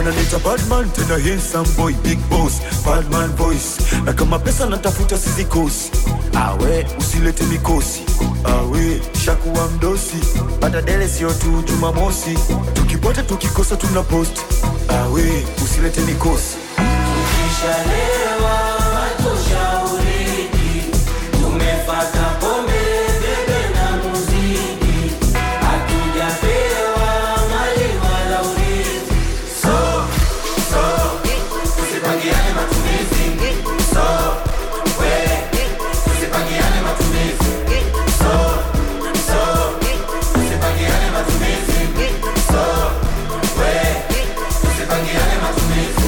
wananiita badman tena handsome boy big boss badman voice na kama pesa natafuta sizikosi awe usilete mikosi awe shakuwa mdosi pata dele sio tu jumamosi tukipata tukikosa tuna post awe usilete mikosi Tukishalewa hatushauriki, tumefata pombe, bebe na muziki, hatujapewa mali wala urithi. So, so, tusipangiane matumizi. So, we, tusipangiane matumizi. So, so, tusipangiane matumizi. So, we, tusipangiane matumizi.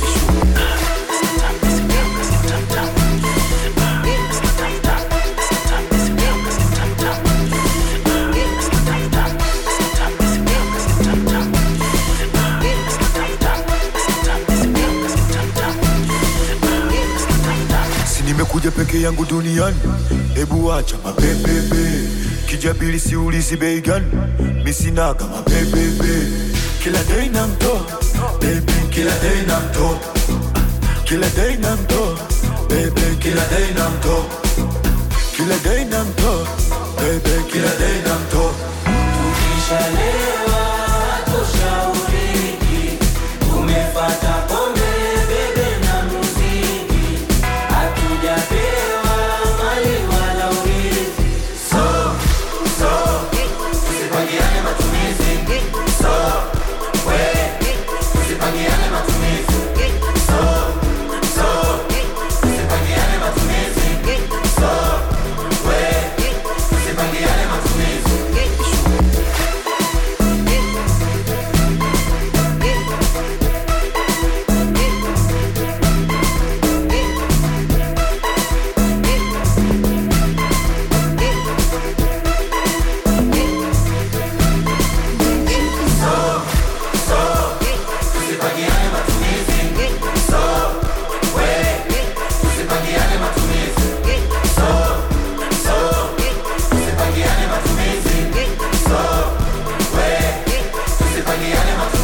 si nimekuja peke yangu duniani hebu acha mapepepe kijabili siulizi bei gani misinaga mapepepe kila dei na mtoa bebi kila dei na mtoa kila dei na mtoa bebe kila dei na mtoa kila dei na mtoa bebe kila dei na mtoa Tukishalewa hatushauriki, tumefata pombe, bebe na muziki, hatujapewa mali wala urithi. So, so, tusipangiane matumizi. So, we, tusipangiane matumizi. So, so, tusipangiane matumizi. So, we, tusipangiane matumizi. Tusipangiane matumizi. So, we, tusipangiane matumizi. So, so, tusipangiane matumizi. So, we, tusipangiane matumizi.